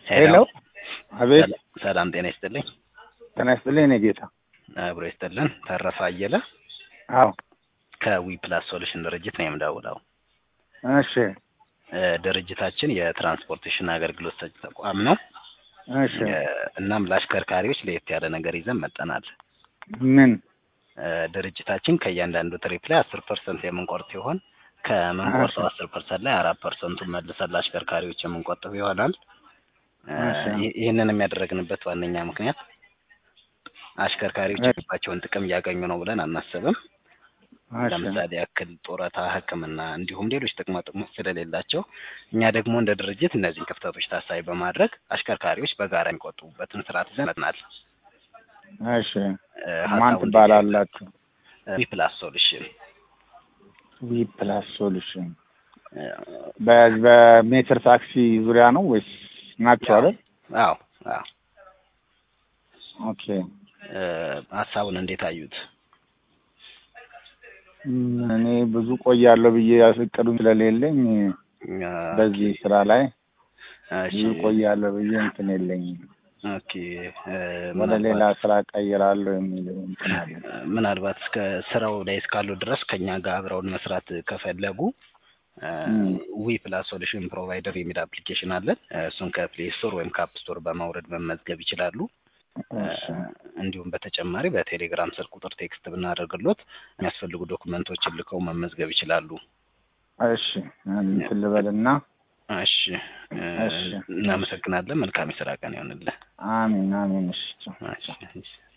ሄሎ አቤት ሰላም ጤና ይስጥልኝ። ጤና ይስጥልኝ እኔ ጌታ አብሮ ይስጥልን። ተረፈ አየለ አዎ ከዊ ፕላስ ሶሉሽን ድርጅት ነው የምደውለው። እሺ እ ድርጅታችን የትራንስፖርቴሽን አገልግሎት ሰጪ ተቋም ነው። እሺ እ እናም ለአሽከርካሪዎች ለየት ያለ ነገር ይዘን መጠናል። ምን እ ድርጅታችን ከእያንዳንዱ ትሪፕ ላይ አስር ፐርሰንት የምንቆርጥ ሲሆን ከምንቆርጠው አስር ፐርሰንት ላይ አራት ፐርሰንቱን መልሰን ለአሽከርካሪዎች የምንቆጥብ ይሆናል። እ እሺ። ይህ- ይህንን የሚያደረግንበት ዋነኛ ምክንያት አሽከርካሪዎች እሺ። የሚገባቸውን ጥቅም እያገኙ ነው ብለን አናስብም። እሺ ለምሳሌ ያክል ጡረታ፣ ሕክምና እንዲሁም ሌሎች ጥቅማ ጥቅሞች ስለሌላቸው እኛ ደግሞ እንደ ድርጅት እነዚህን ክፍተቶች ታሳቢ በማድረግ አሽከርካሪዎች በጋራ የሚቆጥቡበትን ስርዓት ይዘን መጥናል። እሺ ማን ትባላላችሁ? ዊ ፕላስ ሶሉሽን ዊ ፕላስ ሶሉሽን በ- በሜትር ታክሲ ዙሪያ ነው ወይስ ናቸው አይደል? አዎ አዎ ኦኬ እ ሀሳቡን እንዴት አዩት? ም፣ እኔ ብዙ ቆያለሁ ብዬ እቅዱም ስለሌለኝ በዚህ ስራ ላይ እሺ ብዙ ቆያለሁ ብዬ እንትን የለኝም። ኦኬ እ ወደ ሌላ ምናልባት ስራ ቀይራለሁ የሚል እንትን አለ። ምናልባት እስከ ስራው ላይ እስካሉ ድረስ ከኛ ጋር አብረውን መስራት ከፈለጉ እም። ዊ ፕላስ ሶሉሽን ፕሮቫይደር የሚል አፕሊኬሽን አለን። እ እሱን ከፕሌይ ስቶር ወይም ከአፕ ስቶር በማውረድ መመዝገብ ይችላሉ። እሺ እ እንዲሁም በተጨማሪ በቴሌግራም ስልክ ቁጥር ቴክስት ብናደርግሎት የሚያስፈልጉ ዶክመንቶችን ልከው መመዝገብ ይችላሉ። እሺ እንትን ልበልና እሺ እ እሺ። እናመሰግናለን። መልካም የስራ ቀን ይሆንልህ። አሜን አሜን። እሺ እሺ እሺ።